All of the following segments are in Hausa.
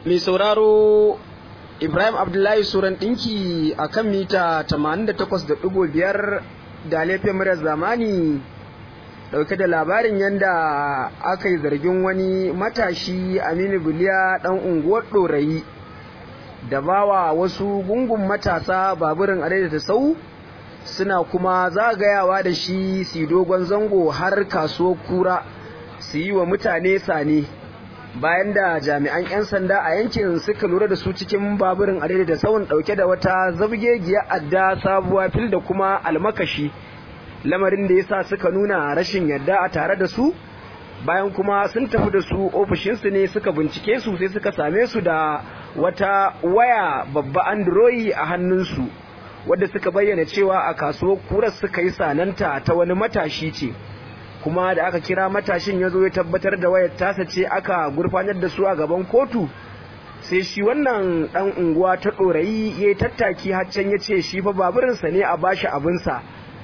mai sauraro ibrahim abdullahi suran ɗinki a kan mita 88.5 da laifin murar zamani ɗauke da labarin yadda aka yi zargin wani matashi aminu biliya ɗan unguwar ɗorayi da bawa wasu gungun matasa baburin da sau suna kuma zagayawa da shi su dogon zango har kasuwar kura su yi wa mutane sane bayan da jami'an 'yan sanda a yankin suka lura da su cikin baburin adai da tsawon dauke da wata zabgegiya adda sabuwa fil da kuma almakashi lamarin da yasa suka nuna rashin yadda a tare da su bayan kuma sun tafi da su ofishinsu ne suka bincike su sai suka same su da wata waya babba android a hannunsu wadda suka bayyana cewa a kasuwar kurar suka yi sananta ta wani matashi ce kuma da aka kira matashin ya zo ya tabbatar da wayar tasa ce aka gurfanar da su a gaban kotu sai shi wannan dan unguwa ta ɗorayi ya yi tattaki haccan ya ce shi fa baburinsa ne a bashi abinsa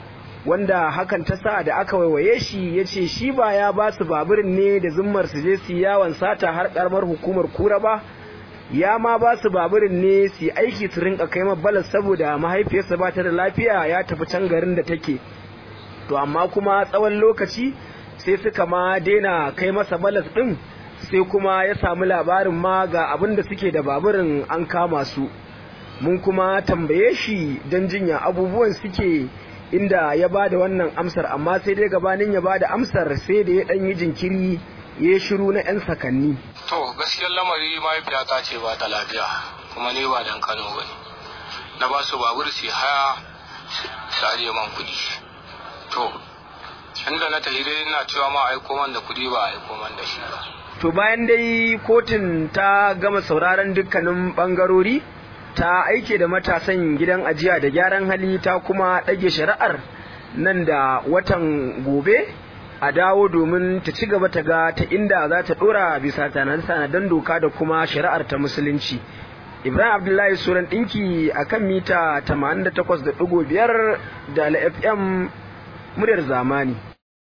wanda hakan ta sa da aka waiwaye shi ya ce shi ba ya ba su baburin ne da zummar su je su yawon sata har karamar hukumar kura ba ya ma ba su baburin ne su aiki su rinka kai balas saboda mahaifiyarsa ba ta da lafiya ya tafi can garin da take to amma kuma tsawon lokaci sai suka ma daina kai masa balas din sai kuma ya samu labarin ma ga abin da suke da baburin an kama su mun kuma tambaye shi don jinya abubuwan suke inda ya ba da wannan amsar amma sai dai gabanin ya ba da amsar sai da ya ɗan yi jinkiri ya shiru na 'yan sakanni. To gaskiyar lamari mahaifiyata ce ba ta lafiya kuma ne ba dan Kano ba ne. Na ba su babur su haya su ajiye man kuɗi. To, inda na tafi dai ina cewa ma aiko man da kuɗi ba aiko man da shi ba. To bayan dai kotun ta gama sauraron dukkanin ɓangarori ta aike da matasan gidan ajiya da gyaran hali ta kuma ɗage shari'ar nan da watan gobe a dawo domin ta ci gaba ta ga ta inda za ta dora bisa sanadan doka da kuma shari'ar ta musulunci ibrahim abdullahi suran dinki a kan mita 88.5 da fm muryar zamani